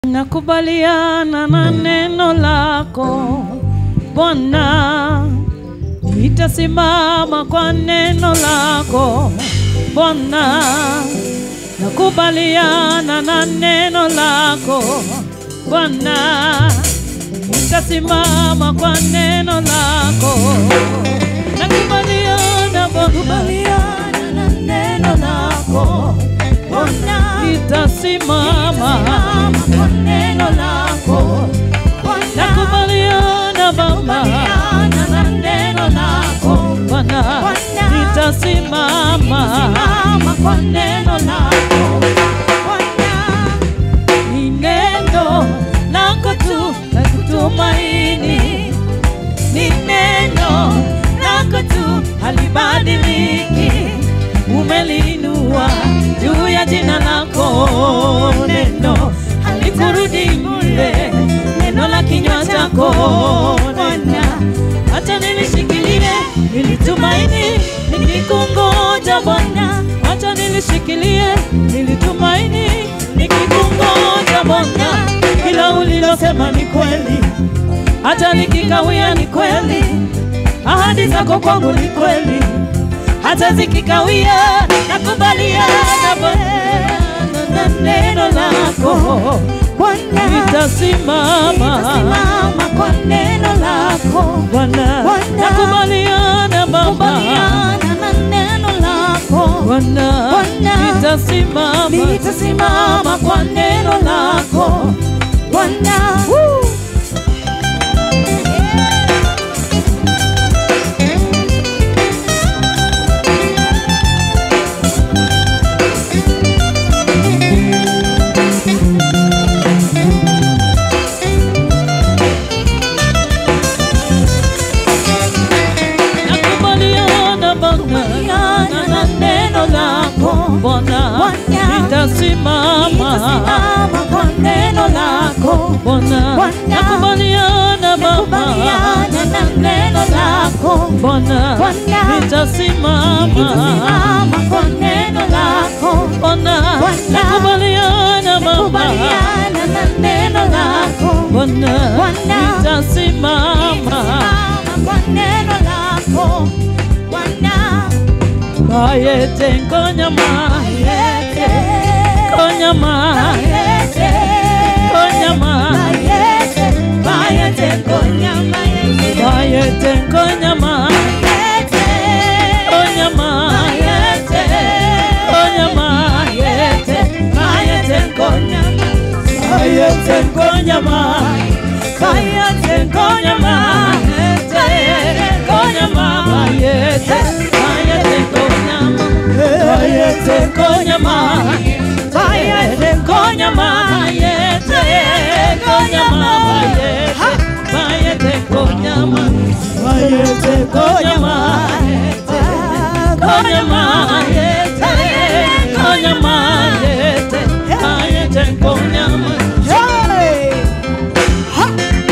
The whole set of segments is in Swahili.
Nakubaliana na neno lako Bwana, nitasimama kwa neno lako Bwana. Nakubaliana na neno lako Bwana, nitasimama kwa neno lako. Nakubaliana Bwana, Kubaliana na neno lako Bwana, nitasimama. simama kwa neno lako Bwana, Nakubaliana Baba, kubaliana na neno lako Bwana, Bwana, nitasimama. simama kwa neno lako Bwana, Ni neno lako tu la kutumaini, ni neno lako tu halibadiliki. Umeliinua juu ya jina lako, neno halikurudi bure, neno la kinywa chako Bwana, acha nilishikilie, nilitumaini, nikikungoja Bwana, acha nilishikilie, nilitumaini, nikikungoja Bwana, kila ulilosema ni kweli, hata nikikawia ni kweli, ahadi zako kwangu ni kweli, hata zikikawia nakubaliana Bwana na neno lako Bwana, nitasimama simama kwa neno lako Bwana, Bwana. nakubaliana Baba kubaliana na neno lako Bwana, Bwana. nitasimama nitasimama kwa neno lako Bwana. nakubaliana Bwana Kubaliana na neno lako Bwana, Bwana. nitasimama nitasimama kwa neno lako Bwana, Bwana. nakubaliana Baba kubaliana na neno lako Bwana, Bwana. nitasimama nitasimama kwa neno lako Bwana, Bwana. nakubaliana Baba kubaliana na neno lako Bwana, Bwana. nitasimama nitasimama kwa neno lako Bwana. Bayete nkonyama, Ayete, konyama, ayete, konyama, ayete, ayete, konyama, ayete, bayete nkonyama, ayete, konyama, ayete, konyama, ayete, ayete, konyama, bayete nkonyama, bayete nkonyama, bayete nkonyama, bayete, bayete nkonyama, bayete nkonyama, bayete nkonyama, bayete nkonyama, bayete, bayete nkonyama, bayete nkonyama, konyama, bayete, konyama, bayete, bayete nkonyama. Hey! Ha!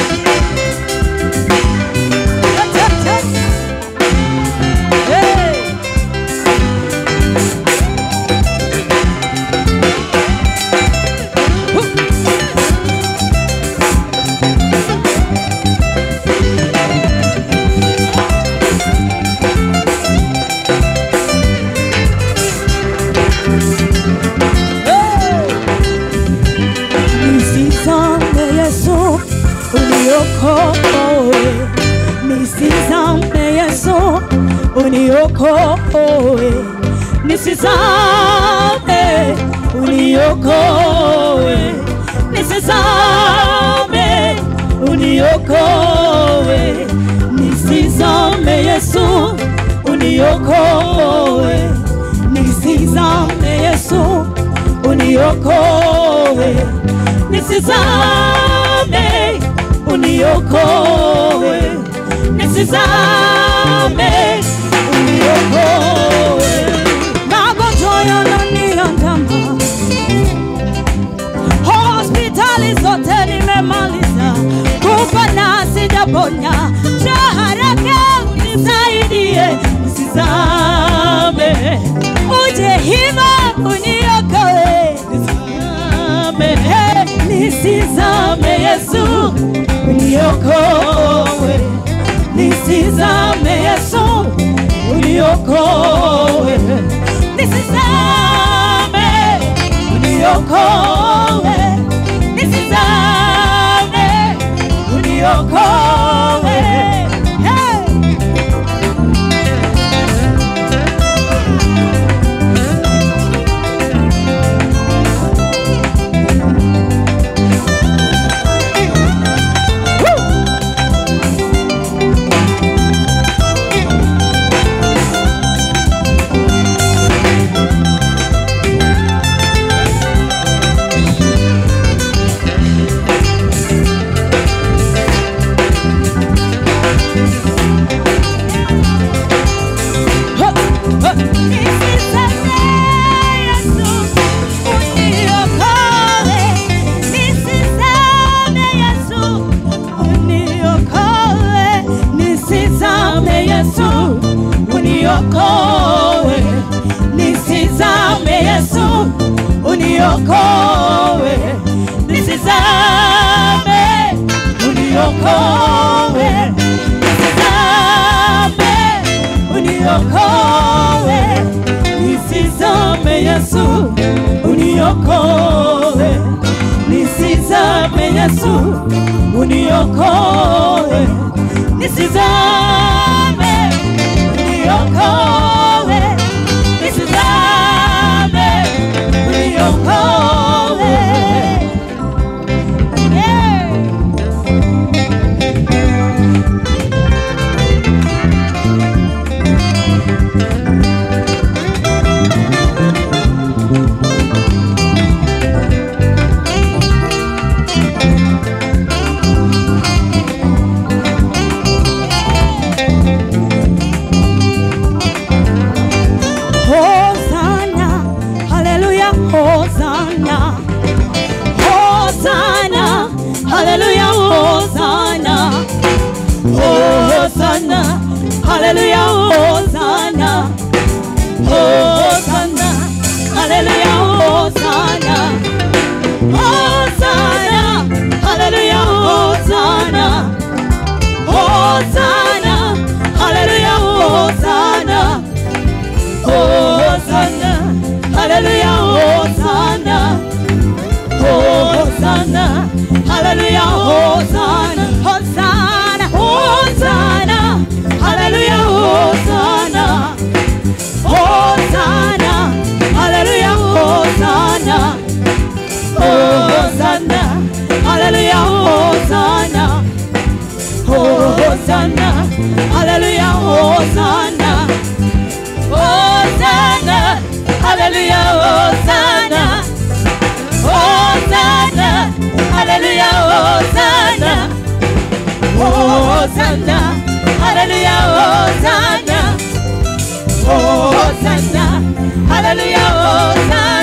Hey! Nisizame Yesu uniokoe, nisizame Yesu uniokoe, nisizame uniokoe, nisizame uniokoe, nisizame Yesu uniokoe, nisizame Yesu uniokoe, nisizame uniokoe, nisizame uniokoe. Magonjwa yananiandama, hospitali zote nimemaliza, kupona sijaponya, njoo haraka unisaidie, nisizame, uje hiva uniokoe, nisizame, nisizame nisizame Yesu, uniokoe, nisizame Yesu, uniokoe, nisizame, uniokoe, nisizame, uniokoe. Hey! uniokoe, nisizame Yesu, uniokoe, nisizame, uniokoe, nisizame, uniokoe, nisizame Yesu, uniokoe, nisizame Yesu, uniokoe, nisizame, uniokoe, nisizame, uniokoe. Yeah. Hosanna, hallelujah, Hosanna. Hosanna, hallelujah, Hosanna. Hosanna, hallelujah, Hosanna. Hosanna, hallelujah, Hosanna. Hosanna, hallelujah, Hosanna. Hosanna, hallelujah, Hosanna. Hosanna, hallelujah, Hosanna. Hosanna, hallelujah, Hosanna. Hosanna, Hosanna, hallelujah, Hosanna. Hosanna, hallelujah, Hosanna. Hosanna, hallelujah, Hosanna. Hosanna, hallelujah, Hosanna. Hosanna, hallelujah, Hosanna. Hosanna, hallelujah, Hosanna. Hosanna, hallelujah, Hosanna. Hosanna, hallelujah, Hosanna.